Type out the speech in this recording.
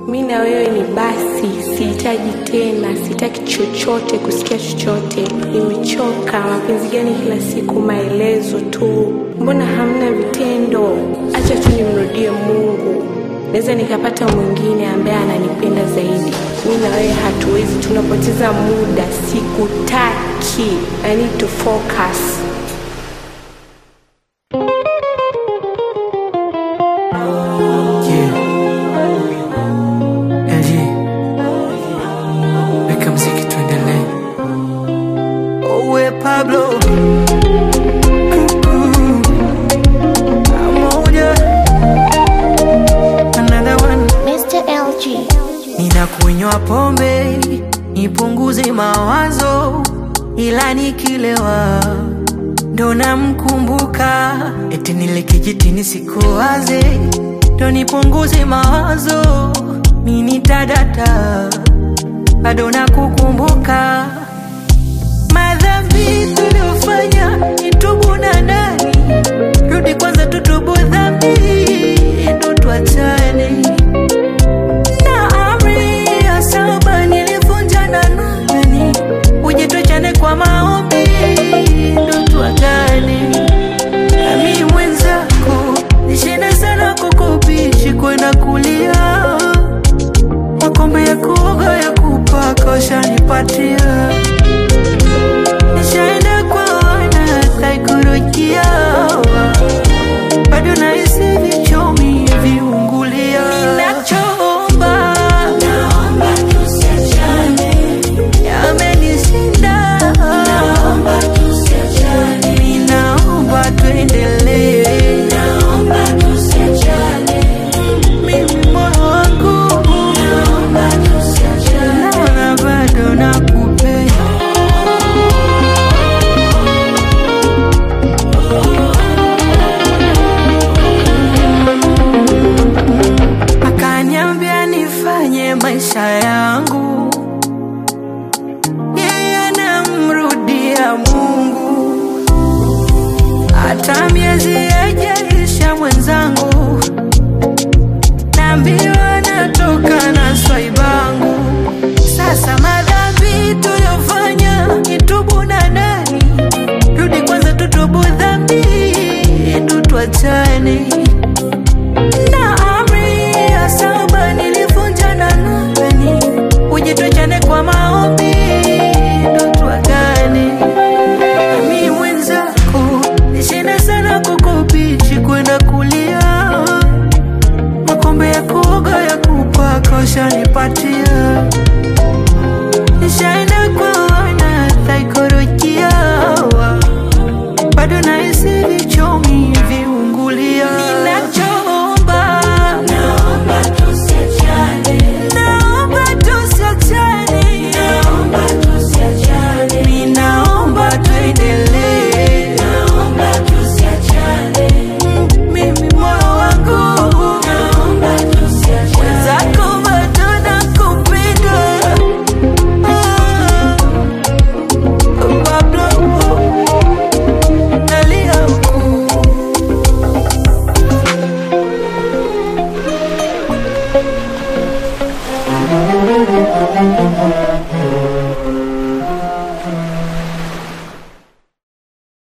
mi na wewe ni basi, sihitaji tena, sitaki chochote, kusikia chochote. Nimechoka. Mapenzi gani kila siku maelezo tu? Mbona hamna vitendo? Acha tu nimrudie Mungu, naweza nikapata mwingine ambaye ananipenda zaidi. Mi na wewe hatuwezi, tunapoteza muda. Sikutaki. I need to focus. Yeah. LG. Weka mziki tuendelee. Owe Pablo. Mm-mm. Pamoja. Another one. Mr. LG. Ninakunywa pombe nipunguze mawazo, ila nikilewa ndo namkumbuka, eti nile kijitini sikuwaze, ndo nipunguze mawazo, mini tadata bado nakukumbuka madhambi tuliofanya nitubu na nani, rudi kwanza tutubu dhambi ndo tuachane na amri ya saba nilivunja na nani, uje tuachane kwa maombi ndo tuagane. Nami mwenzako nishinde sana kukubishi kwenda kulia, makombe ya kuoga ya kupaka ushanipatia, nishaenda kwa wana saikolojia bado nahisi vichomi viungulia. Ninachoomba naomba tusiachane, yamenishinda naomba tusiachane, ninaomba tuendelee, naomba tusiachane, mimi moyo wangu naomba tusiachane, naona bado nakupenda. akaniambia nifanye maisha yangu, yeye anamrudia Mungu, hata miezi yajaisha mwenzangu, naambiwa natoka na swaibangu. Sasa madhambi tuliyofanya nitubu na nani, rudi kwanza tutubu dhambi, ndo tuachane na amri ya saba nilivunja na nani, uje tuachane kwa maombi ndo tuagane. Mimi mwenzako nishinda sana kukubichi kwenda kulia, makombe ya kuoga ya kupaka ushanipatia, nisha